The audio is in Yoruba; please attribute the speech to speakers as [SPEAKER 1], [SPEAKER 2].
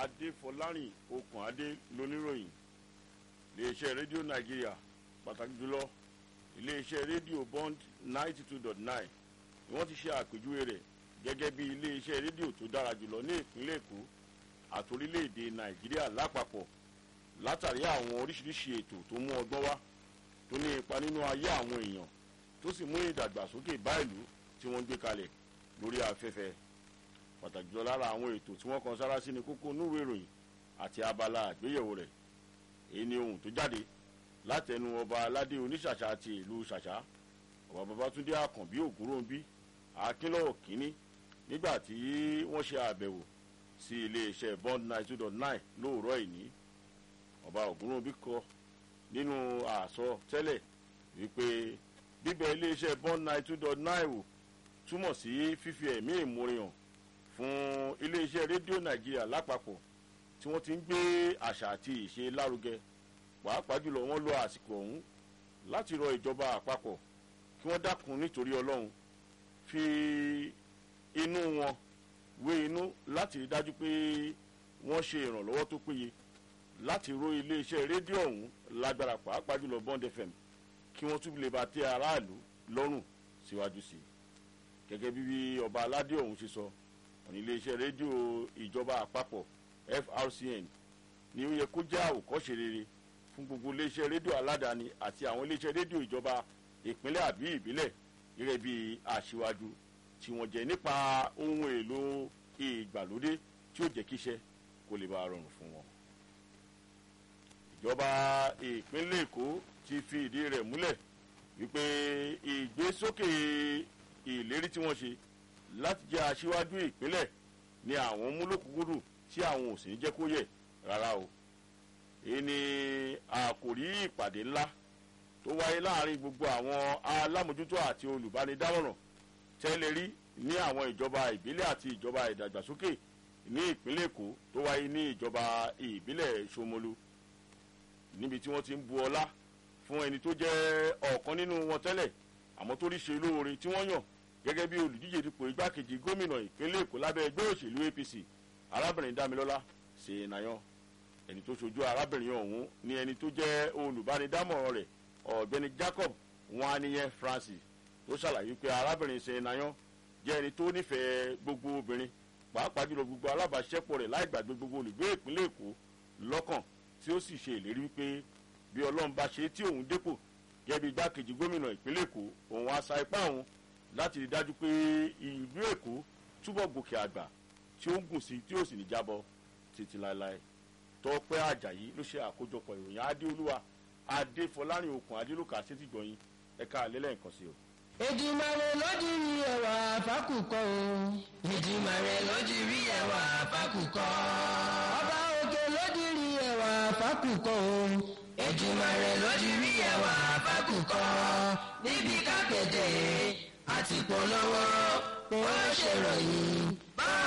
[SPEAKER 1] adéfọlárìn okùn adé lóníròyìn iléeṣẹ́ rédíò nàìjíríà pàtàkì jùlọ iléeṣẹ́ rédíò bond ninety two dot nine ni wọ́n ti ṣe àpèjúwe rẹ̀ gẹ́gẹ́ bí iléeṣẹ́ rédíò tó dára jùlọ ní ìpínlẹ̀ èkó àti orílẹ̀-èdè nàìjíríà lápapọ̀ látàrí àwọn oríṣiríṣi ètò tó mú ọgbọ́n wá tó ní ipa nínú ayé àwọn èèyàn tó sì mú ìdàgbàsókè bá ìlú tí wọ́n gbé kalẹ̀ lórí afẹ́fẹ́ pàtàkì jùlọ lára àwọn ètò tí wọ́n kan sára sí ni kókó núwèé ìròyìn àti abala àgbéyẹ̀wò rẹ̀ èyí ni ohun tó jáde látẹnu ọba aládé oníṣàṣà àti ìlú ṣàṣà ọba babatunde àkànbí ògúnròǹbí akínlọ́wọ̀ kínní nígbà tí wọ́n ṣe àbẹ̀wò sí iléeṣẹ́ bond nine two dot nine lóòrọ̀ ìní ọba ògúnròǹbí kọ nínú àsọ tẹ́lẹ̀ wípé bíbẹ̀ iléeṣẹ́ bond nine two dot nine wò túmọ̀ sí fífi ẹ̀mí ìmúrin hàn fún iléeṣẹ́ rédíò nàìjíríà lápapọ̀ tí wọ́n ti ń gbé àṣà àti ìṣe lárugẹ pàápàá jùlọ wọ́n lo àsìkò ọ̀hún láti rọ ìjọba àpapọ̀ kí wọ́n dákun nítorí ọlọ́run fi inú wọn wé inú láti rí dájú pé wọ́n ṣe ìrànlọ́wọ́ tó péye láti ro iléeṣẹ́ rédíò ọ̀hún lágbára pàápàá jùlọ bond fm kí wọ́n tún lè bá tẹ aráàlú lọ́rùn síwájú sí i gẹ́gẹ́ bí ọba aládé ọ̀hún ṣe sọ ọ̀nà iléeṣẹ́ rédíò ìjọba àpapọ̀ frcn ni ó yẹ kó jẹ́ àwòkọ́ṣe rere fún gbogbo iléeṣẹ́ rédíò aládàáni àti àwọn iléeṣẹ́ rédíò ìjọba ìpínlẹ̀ àbí ìbílẹ̀ gẹ́gẹ́ bí aṣíwájú tí wọ́n jẹ́ nípa ohun èlò ìgbàlódé tí ó jẹ́ kíṣẹ́ kó lè bá a rọrùn fún wọn. ìjọba ìpínlẹ̀ èkó ti fi ìdí rẹ̀ múlẹ̀ wípé ìgbésókè ìlérí tí wọ́n ṣe láti jẹ́ aṣíwájú ìpínlẹ̀ ni àwọn múlòkúkúrú tí àwọn ò sì ní jẹ́ kó yẹ rárá o èyí ni àkòrí ìpàdé ńlá tó wáyé láàrin gbogbo àwọn alámòjútó àti olùbánidámọ̀ràn tẹ́lẹ̀ rí ní àwọn ìjọba ìbílẹ̀ àti ìjọba ìdàgbàsókè ní ìpínlẹ̀ èkó tó wáyé ní ìjọba ìbílẹ̀ ṣomolu níbi tí wọ́n ti ń bu ọlá fún ẹni tó jẹ́ ọ̀kan nínú wọn tẹ́lẹ̀ àmọ́ tó rí ṣe lóore tí wọ́n yàn gẹ́gẹ́ bí olùdíje dípò igbákejì gómìnà ìpínlẹ̀ èkó lábẹ́ ẹgbẹ́ òṣèlú apc arábìnrin damilọ́lá ṣèyínáyàn ẹni tó ṣojú arábìnrin ọ̀hún ni ẹni tó jẹ́ olùbánidámọ̀ràn rẹ̀ ọ̀gbẹ́ni jacob waniyẹ francis tó ṣàlàyé pé arábìnrin ṣèyínáyàn jẹ́ ẹni tó nífẹ̀ẹ́ gbogbo obìnrin pàápàá jùlọ gbogbo alábàáṣẹ́pọ̀ rẹ̀ láì gbàgbé gbogbo olùgbé ìpínlẹ̀ èkó lọ́kàn tí ó sì ṣe ìlérí wípé bí ọlọ́run bá ṣe tí òun dépò gẹ́gẹ́ bí igbákejì gómìnà ìpínlẹ̀ èkó òun á sa ipá òun láti rí dájú pé ìlú èkó túbọ̀ gòkè àgbà tí ó ń gùn sí tí ó sì ní jábọ̀ títí láéláé tọpẹ́ àjàyí ló ṣe àkójọpọ̀ ìròyìn adéolúwa adéfọlárin okùn adélòkà sétìgbọ̀yìn ẹ̀ka àlẹ́lẹ̀ nǹkan sí o.
[SPEAKER 2] ìdìmọ̀rẹ́ lójú rí ẹwà fákùkọ o. ìdìmọ̀rẹ́ lójú rí ẹwà fákùkọ. ọba òkè lójú rí ẹwà fákùkọ o. ìdìmọ̀rẹ́ lójú rí ẹwà fákùkọ. níbi kápẹ́tẹ̀ àti polówó ó ṣèròyìn.